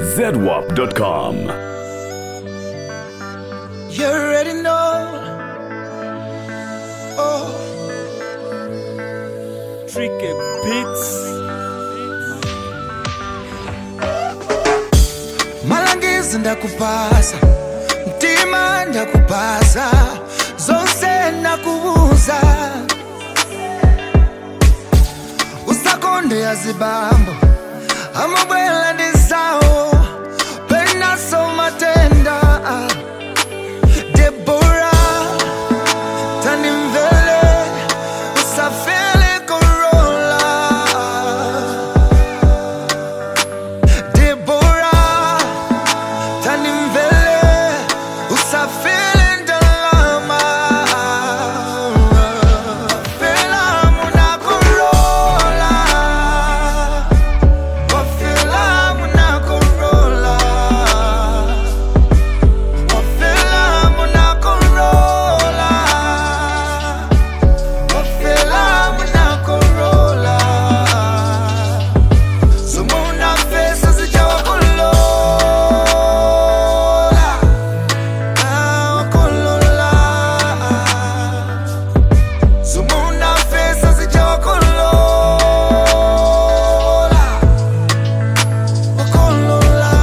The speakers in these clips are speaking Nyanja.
zedwap.com. You already know. Oh, Tricky Beats. malangizo ndakupasa mtima ndakupasa zonse ndakubuza usakonde yazibambo amabwela ndizawo penaso matenda debora tandimvele usafele korola Deborah, tanimvele usafile ndalama filamu nakorola wa filamu nakorola wa filamu nakorola wa filamu nakorola Sumuna pesa zijawakulola Ah, wakolola Sumuna pesa zijawakulola Wakolola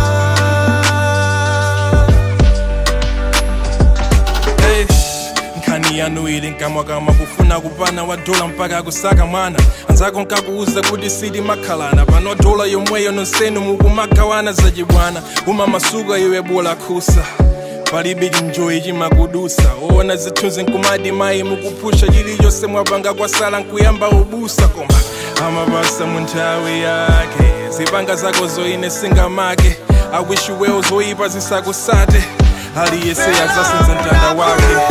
Hey, nkhani yanu ili nkamwa kama kufuna kupana wa dola mpaka kusaka mwana anzako nkakuuza kuti sili makhalana pano dola yomweyo nonsenu mukumagawana zachibwana uma masuka iwe bola khusa palibe chinjoyi chimakudusa oona zithunzi nkumadi mayi mukuphusha chiliyonse mwapanga kwasala nkuyamba ubusa koma amapasa mu nthawi yake zipanga zako zoine singamake awishiwewo zoyipa zisakusate aliyese azasenza mtanda wake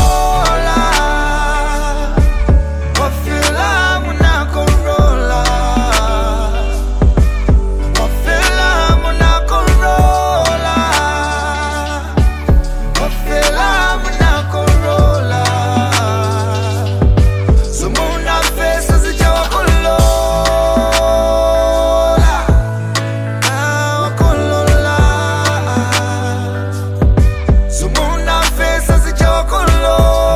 Wafilamu nakorola Wafilamu nakorola Wafilamu nakorola Sumuna pesa zijawakulola Ah, wakolola Sumuna pesa zijawakulola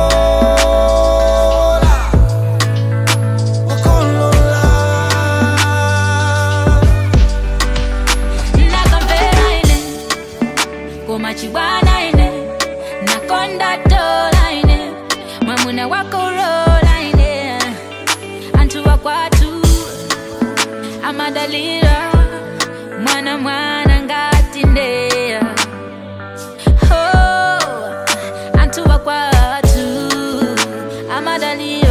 Wakolola nakamvera ine koma chibwana ine nakonda tola ine mwamuna wakorola ine anthu wakwatu amadalira mwana mwana ngati ndeya oh, anthu wakwatu amadalira